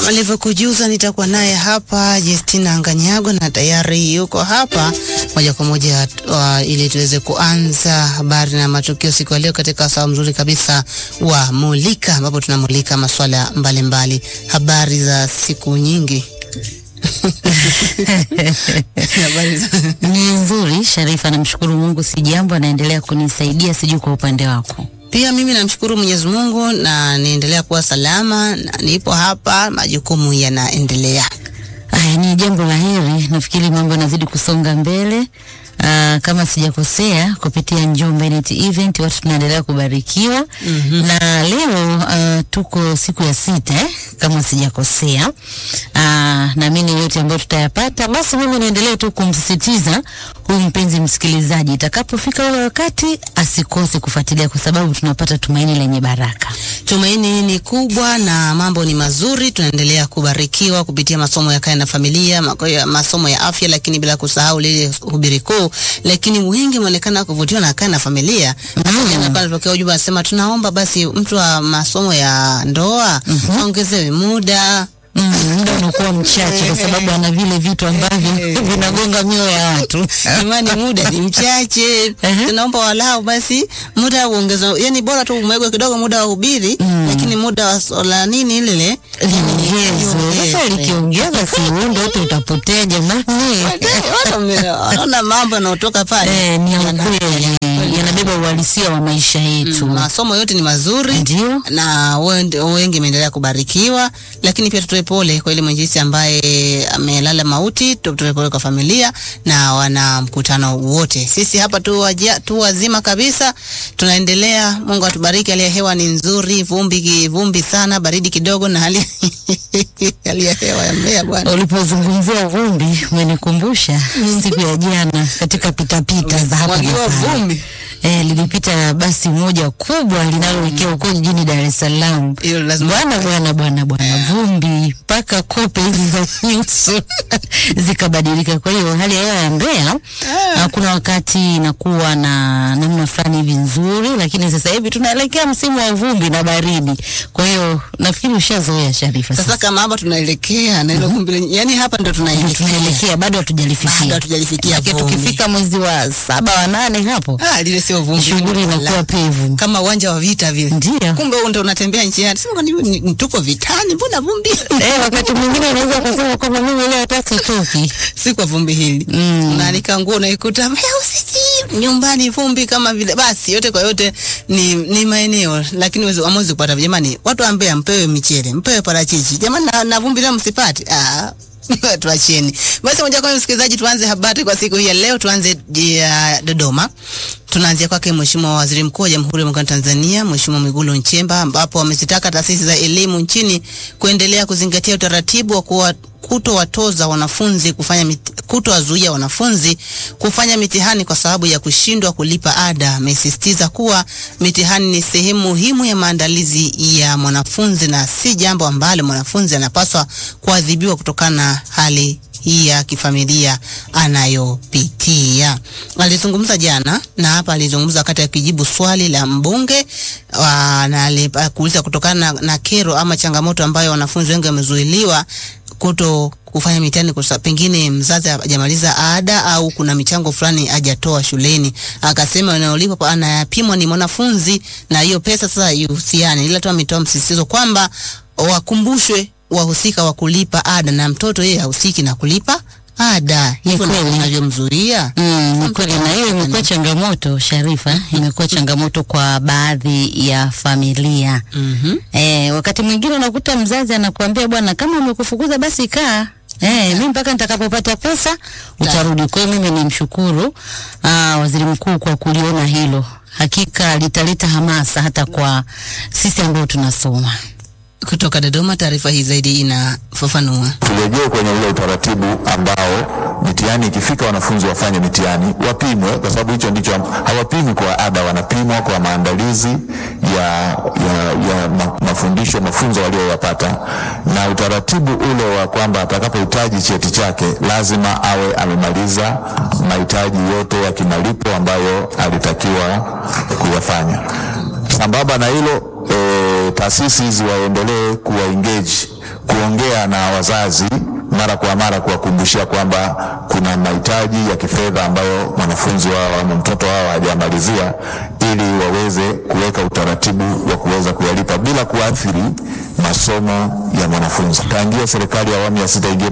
Kama nilivyokujuza nitakuwa naye hapa Justina Nganyago na tayari yuko hapa moja kwa moja uh, ili tuweze kuanza habari na matukio siku ya leo katika saa mzuri kabisa wa Mulika, ambapo tunamulika masuala mbalimbali, habari za siku nyingi habari za Ni nzuri Sharifa, namshukuru Mungu, si jambo, anaendelea kunisaidia, sijui kwa upande wako. Pia mimi namshukuru Mwenyezi Mungu na niendelea kuwa salama na nipo hapa, majukumu yanaendelea. Aya, ni jambo la heri. Nafikiri mambo yanazidi kusonga mbele. Uh, kama sijakosea kupitia Njombe Net Event watu tunaendelea kubarikiwa Mhm. na leo uh, tuko siku ya sita eh, kama sijakosea. Uh, naamini yote ambayo tutayapata, basi mimi naendelea tu kumsisitiza huyu mpenzi msikilizaji, itakapofika ule wakati asikose kufuatilia, kwa sababu tunapata tumaini lenye baraka. Tumaini ni kubwa na mambo ni mazuri. Tunaendelea kubarikiwa kupitia masomo ya kaya na familia, mako- ya- masomo ya afya, lakini bila kusahau lile hubiri kuu. Lakini wengi wameonekana kuvutiwa na kaya na familia. Mm. Natokea ujumbe anasema tunaomba basi mtu wa masomo ya ndoa aongezewe muda Mm, muda unakuwa mchache kwa sababu ana vile vitu ambavyo vinagonga mioyo ya watu. Imani, muda ni mchache. Ehe. Tunaomba walau basi muda uongezwe, yani bora tu umewekwe kidogo muda wa hubiri, lakini muda wa sola nini lile Liongezwe. Sasa likiongea basi uondo wote utapotea jamani. Watu wame- wanaona mambo yanayotoka pale Eh, ni ya Yana- ukweli, yanabeba uhalisia wa maisha yetu. masomo yote ni mazuri Ndio. na wende- wengi imeendelea kubarikiwa, lakini pia tutoe pole kwa ile mwinjisi ambaye amelala mauti. Tutoe pole kwa familia na wana mkutano wote. Sisi hapa tu, waja, tu wazima kabisa, tunaendelea. Mungu atubariki. Hali ya hewa ni nzuri, vumbi ki- vumbi sana, baridi kidogo, na hali hali ya hewa ya Mbeya bwana Ulipozungumzia vumbi umenikumbusha siku ya jana katika pitapita za hapa na Mwagiwa pale. vumbi. Eh, lilipita basi moja kubwa linaloelekea huko jijini Dar es Salaam. Hilo lazima Bwana bwana bwana bwana, vumbi mpaka kope hizi za nyuso zikabadilika. Kwa hiyo hali ya hewa ya Mbeya ah, kuna wakati inakuwa na namna fulani hivi nzuri, lakini sasa hivi tunaelekea msimu wa vumbi na baridi. Kwa hiyo nafikiri ushazoea Sharifa. sasa Sasa kama hapa tunaelekea na ile vumbi lenye- yani hapa ndo ndio tunaelekea tunaelekea, bado bado hatujalifikia, hatujalifikia lakini vumbi. tukifika mwezi wa saba wa nane hapo Ah, lile sio vumbi, shughuli inakuwa pevu. kama uwanja wa vita vile. Ndio. Kumbe wewe ndio unatembea njiani. Sema kwani ni- ni- tuko vitani, mbona vumbi? Eh, wakati mwingine unaweza kusema kwamba mimi leo hata sitoki. si kwa vumbi hili. Mm. Unaalika nguo unaikuta usiji nyumbani vumbi kama vile. Basi yote kwa yote ni, ni maeneo lakini wewe hamwezi kupata jamani. Watu wa Mbeya mpewe michele, mpewe parachichi. Jamani na, na vumbi leo msipate. Ah. Tuacheni basi, moja kwa moja msikilizaji, tuanze habari kwa siku hii ya leo. Tuanze ya Dodoma. Tunaanzia kwake Mheshimiwa Waziri Mkuu wa Jamhuri ya Muungano wa Tanzania, Mheshimiwa Mwigulu Nchemba, ambapo amezitaka taasisi za elimu nchini kuendelea kuzingatia utaratibu wa kuwa kutowatoza wanafunzi kufanya mit, kutowazuia wanafunzi kufanya mitihani kwa sababu ya kushindwa kulipa ada. Amesisitiza kuwa mitihani ni sehemu muhimu ya maandalizi ya mwanafunzi na si jambo ambalo mwanafunzi anapaswa kuadhibiwa kutokana na hali hii ya kifamilia anayopitia. Alizungumza jana na hapa alizungumza wakati akijibu swali la mbunge wa- na ali- kuuliza kutokana na, na kero ama changamoto ambayo wanafunzi wengi wamezuiliwa kuto kufanya mitihani kwa sababu pengine mzazi hajamaliza ada au kuna michango fulani hajatoa shuleni. Akasema inayolipwa anayapimwa ni mwanafunzi na hiyo pesa sasa ihusiane, ila tu ametoa msisitizo kwamba wakumbushwe wahusika wa kulipa ada na mtoto yeye hahusiki na kulipa ada. Hivyo kweli. ndivyo inavyomzuia. Mm, ni kweli na hiyo imekuwa changamoto Sharifa, imekuwa changamoto kwa baadhi ya familia. Mhm. Eh, wakati mwingine unakuta mzazi anakuambia bwana, kama umekufukuza basi kaa Eh, mimi mpaka nitakapopata pesa utarudi. Kwa hiyo mimi nimshukuru ah, Waziri Mkuu kwa kuliona hilo. Hakika litaleta hamasa hata kwa sisi ambao tunasoma. Kutoka Dodoma, taarifa hii zaidi inafafanua. turejee kwenye ule utaratibu ambao mitihani ikifika, wanafunzi wafanye mitihani, wapimwe, kwa sababu hicho ndicho hawapimwi kwa ada, wanapimwa kwa maandalizi ya, ya, ya ma, mafundisho mafunzo walioyapata, na utaratibu ule wa kwamba atakapohitaji cheti chake lazima awe amemaliza mahitaji yote ya kimalipo ambayo alitakiwa kuyafanya. Sambamba na hilo e, taasisi hizi waendelee kuwa engage kuongea kukaa na wazazi mara kwa mara kuwakumbushia kwamba kuna mahitaji ya kifedha ambayo mwanafunzi wao ama mtoto wao hajamalizia, ili waweze kuweka utaratibu wa kuweza kuyalipa bila kuathiri masomo ya mwanafunzi. Tangia serikali ya awamu ya sita ingie